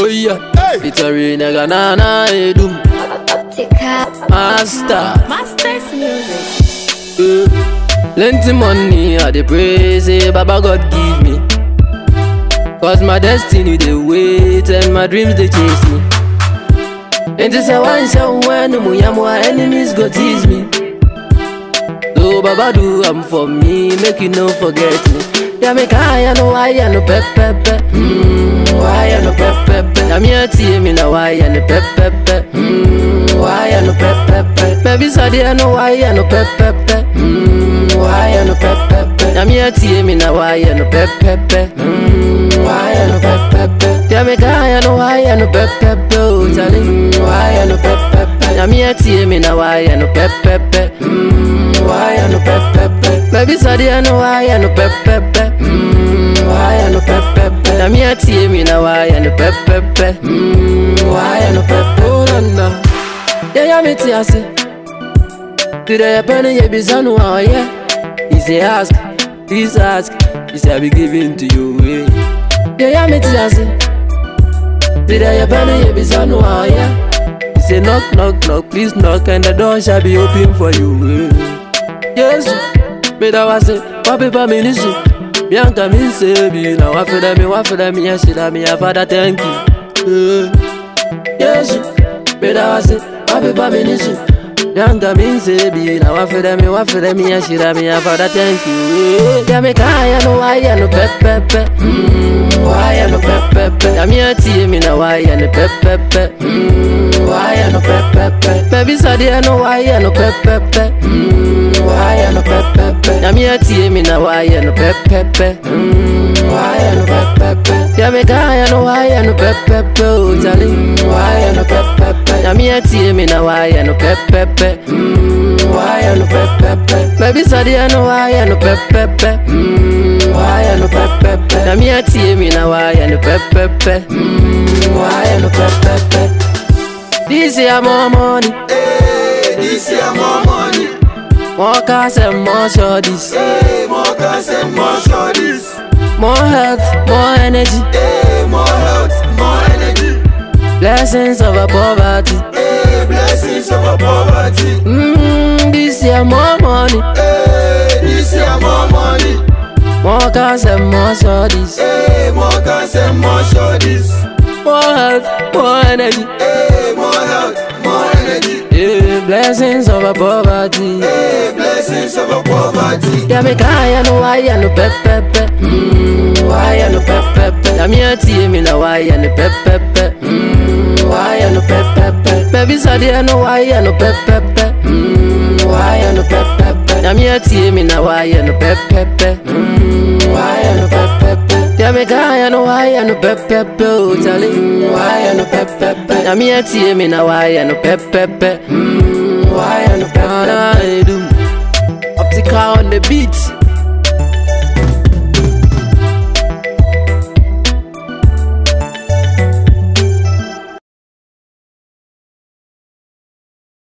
Oh yeah, featuring nigga na na edum master. Masters Music. Eh, Plenty money I dey pray say Baba God give me. Cause my destiny dey wait and my dreams dey chase me. And this one show when mu ya my enemies go tease me. So Baba do am for me, make you no forget me. Yeah, make I know why I no pep pep pep. Mm, why I no pep pep pep. I'm here to me now why I no pep pep pep. Mm, why I no pep pep pep. Baby Sadi I know why I no pep pep pep. Mm, why I no pep pep pep. I'm here to me now why I no pep pep pep. Mm, why I no pep pep pep. Yeah, make I know why I no pep pep pep. Oh, Charlie, mm, why I no pep pep pep. I'm here to me now why I no pep pep pep. Mm, why I no pep pep pep. Baby Sadi I know why I no pep pep pep. Mm, why I no pep pep pep. I'm here to me now why I no pep pep pep. Mm, why I no pep pep. Oh, no, no. Yeah, yeah, me tia say. Today a penny ye be son oh yeah. He say ask, please ask. He say I be giving to you. Yeah, yeah, yeah me tia say. Today a penny ye be son oh yeah. He say knock, knock, knock, please knock, and the door shall be open for you. Yeah. Yes, me da wa say, papi pa mi nisu. Bianca mi say bi na wa feda mi wa feda mi ya shida mi ya father thank you. Yeah. Yes, me da wa say, papi pa mi nisu. Bianca mi say bi na wa feda mi wa feda mi ya shida mi ya father thank you. Yeah, me kaya no why ya no pep pep pep. Mm, why ya no pep pep pep. Ya mi ya tie mi na why ya no pep pep pep. Mm, why ya no pep pep pep. Baby Sadi I know why ya no pep pep pep. Mm, why ya no pep pep pep. Ya mi ya tie mi na why ya no pep pep pep. Mm, why ya no pep pep pep. Ya me kaya no why ya no pep pep pep. Oh Charlie, mm, why ya no pep pep pep. Ya mi ya tie mi na why ya no pep pep pep. Mm, why ya no pep pep pep. Baby Sadi I know why ya no pep pep pep. Mm, why ya no pep pep pep. Ya mi ya tie mi na why ya no pep pep pep. Mm, why ya no pep pep pep. This year more money, Hey, this year more money. more cars and more shorties, Hey, more cars and more shorties. more health, more energy, Hey, more health, more energy. blessings over poverty. Hey, blessings over poverty. Mm, this year more money, Hey, this year more money. more cars and more shorties, Hey, more cars and more shorties. more health, more energy, Hey, more health, more energy. yeah, blessings over poverty. Hey, blessings over poverty. Yeah, me kaya no why ya no pep pep pep. Mm, why ya no pep pep pep. Ya me tie me na why ya no pep pep pep. Mm, why ya no pep pep pep. Baby Sadi I know why ya no pep pep pep. Mm, why ya no pep pep pep. Ya me tie me na why ya no pep pep pep. Mm, why ya no pep pep pep. Ya me kaya no why ya no pep pep pep. Oh Charlie, mm, why ya no pep pep pep. Ya me tie me na why ya no pep pep pep. Mm, why ya no pep pep pep. Optica on the beat.